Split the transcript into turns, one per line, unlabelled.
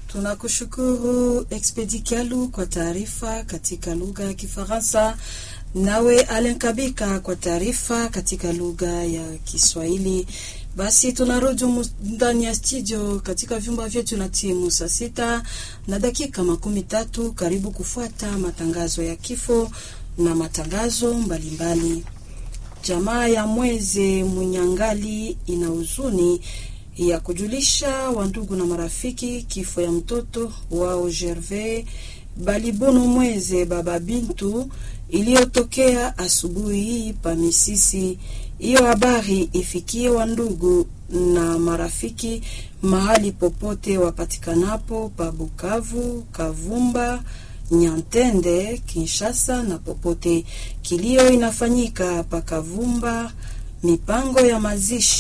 Tunakushukuru Expedi Kialu kwa taarifa katika lugha ya Kifaransa, nawe Alen Kabika kwa taarifa katika lugha ya Kiswahili. Basi tunarudi ndani ya studio katika vyumba vyetu na timu saa sita na dakika makumi tatu. Karibu kufuata matangazo ya kifo na matangazo mbalimbali mbali. Jamaa ya Mweze Munyangali ina huzuni ya kujulisha wandugu na marafiki kifo ya mtoto wao Gervais Balibono Mweze baba Bintu iliyotokea asubuhi hii pa Misisi. Hiyo habari ifikie wandugu na marafiki mahali popote wapatikanapo pa Bukavu, Kavumba, Nyantende, Kinshasa na popote. Kilio inafanyika pa Kavumba, mipango ya mazishi